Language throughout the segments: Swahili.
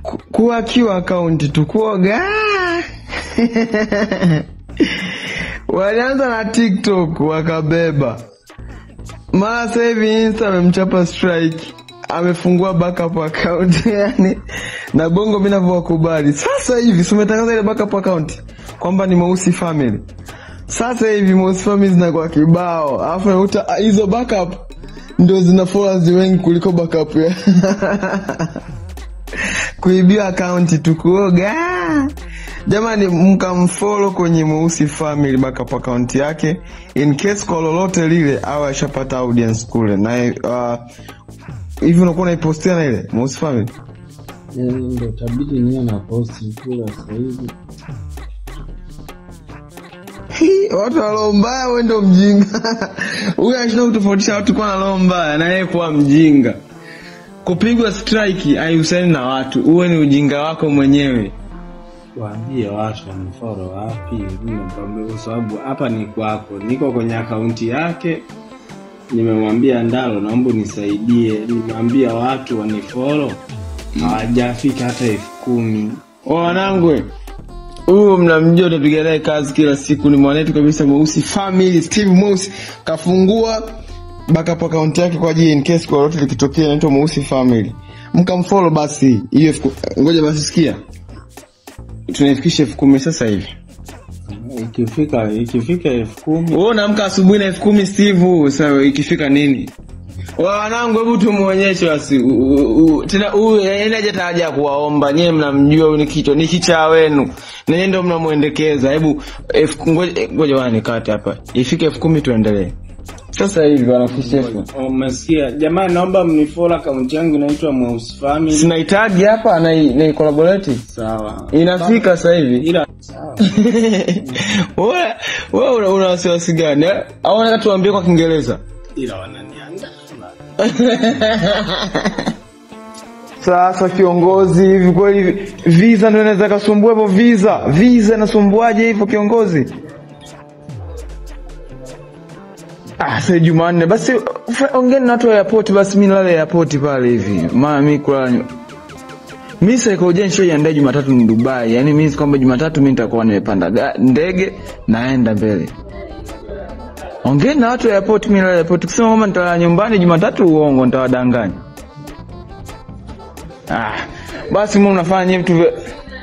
ku- kuwakiwa akaunti tu kuoga walianza na tiktok wakabeba mara sasa hivi insta amemchapa strike amefungua backup account yani na bongo mi navyowakubali sasa hivi si umetangaza ile backup account kwamba ni mweusi family sasa hivi mweusi family zinakuwa kibao alafu nakuta ah, hizo backup ndio zina followers wengi kuliko backup ya kuibiwa akaunti tukuoga jamani mkamfolo kwenye mweusi family backup account yake in case kwa lolote lile awe ashapata audience kule na uh, hivi unakuwa unaipostia na ile mweusi family Yani ndo tabidi niwe na posti kula sasa hivi. Hii, watu wa roho mbaya we ndo mjinga huyu anashinda kutofautisha watu kuwa na roho mbaya na yeye kuwa mjinga kupigwa strike haihusiani na watu uwe ni ujinga wako mwenyewe Waambie watu wanifolo wapi, mimi nikwambie kwa sababu hapa ni kwako, niko kwenye akaunti yake. Nimemwambia Ndalo, naomba unisaidie. Nimewambia watu wanifolo, hawajafika hata elfu kumi. wanangu huyu mnamjua utapiga naye kazi kila siku ni mwanetu kabisa mweusi family steve mweusi kafungua backup account yake kwa ajili in case kwa lolote likitokea inaitwa mweusi family mkamfollow basi hiyo elfu ku- ngoja basi sikia tunaifikisha elfu kumi sasa hivi Ikifika ikifika elfu kumi wewe unaamka asubuhi na elfu kumi steve sasa ikifika nini Wa- wanangu hebu tumuonyeshe basi u- u- u- tena huyu yaani hajata haja ya kuwaomba nyewe mnamjua huyu ni kichwa ni kichaa wenu na nyie ndio mnamwendekeza hebu elfu- ngoja ngoja bwana nikate hapa ifike elfu kumi tuendelee sasa hivi wanafikisha elfu umesikia? Jamani, naomba mnifolo, akaunti yangu inaitwa Mweusi Family. sinahitaji hapa na na collaborate Sawa, inafika sasa hivi ila sawa. wewe wewe una- una wasiwasi gani eh? au nataka tuambie kwa kiingereza ila wananiandaa Sasa kiongozi, hivi kweli visa ndio inaweza kasumbua hivyo? Visa visa inasumbuaje hivyo kiongozi? Ah, sasa Jumanne basi fa- ongeni na watu wa airport basi, mimi nilale airport pale hivi, maana mimi kulala nyu- mimi saikolojia nishaiandaa Jumatatu ni Dubai, yani mimi kwamba Jumatatu mimi nitakuwa nimepanda ga- ndege naenda mbele. Ongeni na watu wa airport, mimi nilale airport. Kusema kwamba nitalala nyumbani Jumatatu, uongo, nitawadanganya. Ah, basi mbona unafanya nyie vitu vya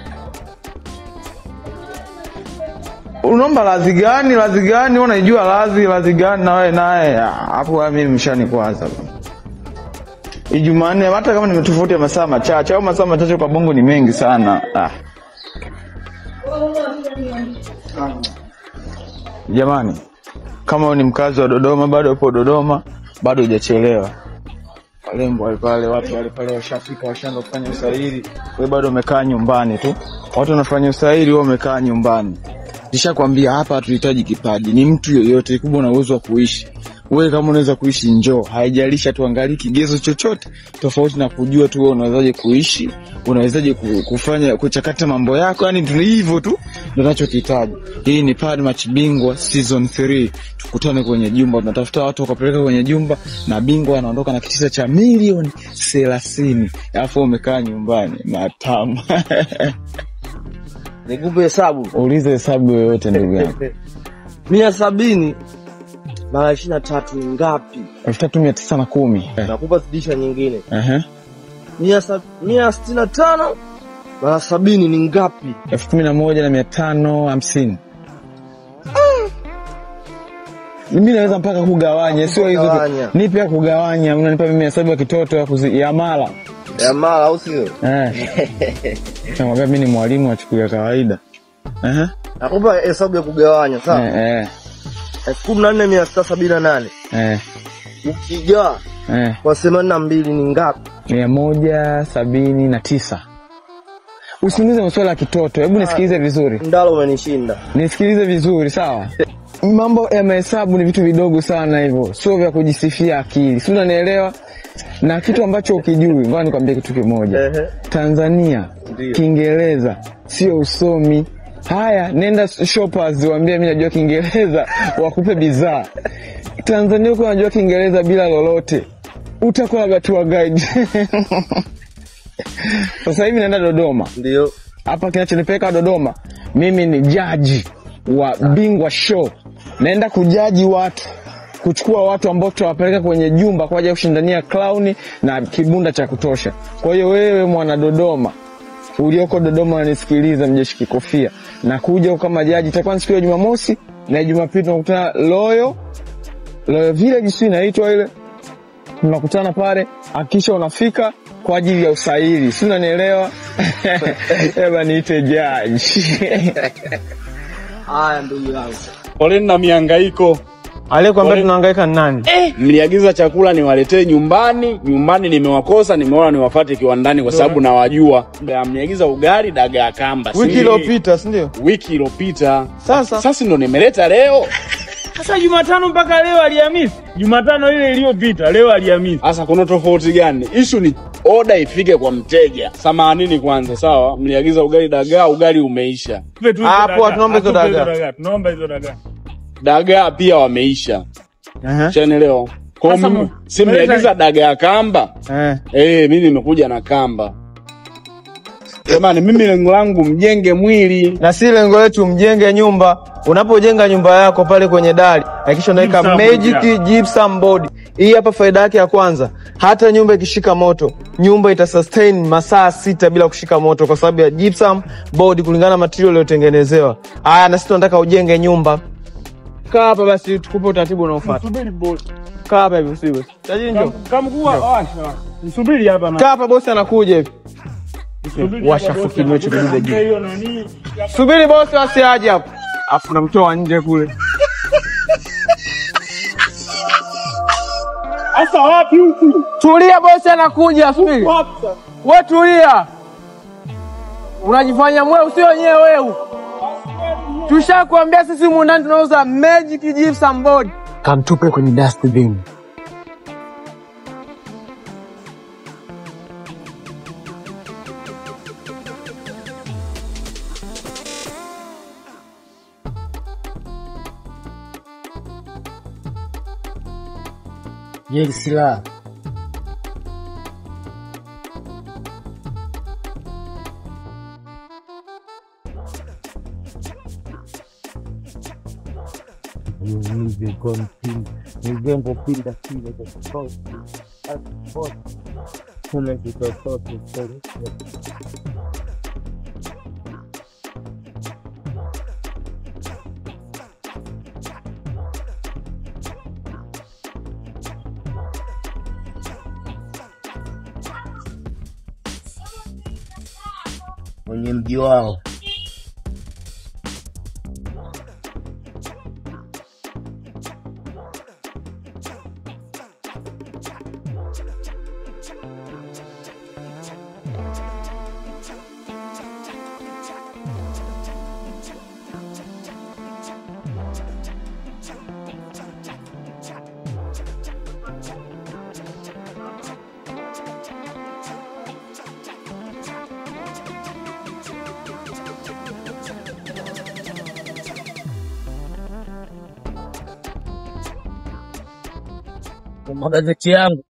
unaomba lazi gani lazi gani wewe unaijua lazi lazi gani na wewe naye Ah, hapo wewe mimi mshanikwaza Ijumanne hata kama nimetofauti ya masaa machache au masaa machache kwa bongo ni mengi sana ah. Jamani, kama wewe ni mkazi wa Dodoma bado upo Dodoma, bado hujachelewa warembo wale pale, watu wale pale washafika, washaanza kufanya usahili, wewe bado umekaa nyumbani tu. Watu wanafanya usahili, wewe umekaa nyumbani. Nishakwambia hapa hatuhitaji kipaji, ni mtu yoyote kubwa na uwezo wa kuishi. Wewe kama unaweza kuishi njoo, haijalishi tuangalie kigezo chochote tofauti na kujua tu wewe unawezaje kuishi, unawezaje ku- kufanya kuchakata mambo yako, yani tu hivyo tu ndio tunachokihitaji. Hii ni Pad Match Bingwa season 3. Tukutane kwenye jumba, tunatafuta watu wakapeleka kwenye jumba na bingwa anaondoka na kitita cha milioni thelathini alafu wewe umekaa nyumbani matamu. nikupe hesabu Ulize hesabu yoyote ndugu yangu. mia sabini mara ishirini na tatu ni ngapi? elfu tatu mia tisa na kumi Nakupa zidisha nyingine Ehe. mia sa- mia sitini na tano mara sabini ni ngapi? elfu kumi na moja na mia tano hamsini mimi naweza mpaka kugawanya, sio hizo tu. Kugawanya. Nipe ya kugawanya, unanipa mimi hesabu ya kitoto ya, kuzi, ya mara ya mara au sio? eh. Namwambia mimi ni mwalimu wa chuku ya kawaida Ehe. Nakupa hesabu ya kugawanya sawa, Eh, eh, elfu kumi na nne mia sita sabini na nane eh, ukigawa eh. kwa themanini na mbili ni ngapi? mia moja sabini na tisa Usiniulize maswala ya kitoto, hebu nisikilize vizuri. Ndalo umenishinda. nisikilize vizuri sawa mambo ya mahesabu ni vitu vidogo sana hivyo sio vya kujisifia akili si unanielewa na kitu ambacho ukijui ngoja nikwambie kitu kimoja Ehe. tanzania Ndiyo. kiingereza sio usomi haya nenda shoppers waambie mi najua kiingereza wakupe bidhaa tanzania uko unajua kiingereza bila lolote utakuwa labda tour guide Sasa hivi naenda Dodoma. Ndio. Hapa kinachonipeleka Dodoma, mimi ni jaji wa Bingwa Show. Naenda kujaji watu, kuchukua watu ambao tutawapeleka kwenye jumba kwa ajili ya kushindania clown na kibunda cha kutosha. Kwa hiyo wewe mwana Dodoma ulioko Dodoma unanisikiliza, mjeshi kikofia, nakuja kama jaji. Itakuwa ni siku ya Jumamosi na Jumapili tunakutana Loyo Loyo Village, si inaitwa ile tunakutana pale, hakikisha unafika kwa ajili ya usaili, si unanielewa? Eba niite jaji. Haya ndugu yangu. Poleni na mihangaiko. Aliyekwambia tunahangaika ni nani? Mliagiza chakula niwaletee nyumbani, nyumbani nimewakosa, nimeona niwafate kiwandani kwa sababu nawajua. Ya, Mliagiza ugali dagaa kamba. si- Wiki iliyopita, si ndio? wiki iliyopita. Sasa Sasa ndo nimeleta leo. Sasa Jumatano mpaka leo Alhamisi, Jumatano ile iliyopita, leo Alhamisi. Sasa kuna tofauti gani? Ishu ni oda ifike kwa mteja. Samanini kwanza, sawa? Mliagiza ugali dagaa, ugali umeisha. Tupe tu hizo Hapo dagaa. tunaomba hizo Atupe dagaa. Tunaomba hizo dagaa. Dagaa pia wameisha. Ehe. Shanaelewa? Kwa Sasa hiyo mu- si mliagiza dagaa kamba. Eh. Eh, mimi nimekuja na kamba. Jamani, mimi lengo langu mjenge mwili. na si lengo letu mjenge nyumba. Unapojenga nyumba yako pale kwenye dari, hakikisha unaweka Gypsum magic board, gypsum board. Hii hapa faida yake ya kwanza, hata nyumba ikishika moto, nyumba ita sustain masaa sita bila kushika moto kwa sababu ya gypsum board, kulingana na material iliyotengenezewa. Haya, na sisi tunataka ujenge nyumba. Kaa hapa basi, tukupe utaratibu unaofuata. Subiri bosi. Kaa hapa hivi, usiwe tajiri, njoo. Kamkuu washa. Subiri hapa na. Kaa hapa, bosi anakuja hivi. Subiri washa hapa, bosi. fukinywe cha kidude juu. Hiyo nani? Subiri bosi asiaje hapa, afu namtoa nje kule. Sasa wapi huku? Tulia, bosi anakuja, subiri. Wapi sasa? We tulia, unajifanya mweu, sio wenyewe weu. Tushakuambia sisi humu ndani tunauza magic gypsum board. Kamtupe kwenye dustbin. Jeli silaha kwenye mji wao. Kwa magazeti yangu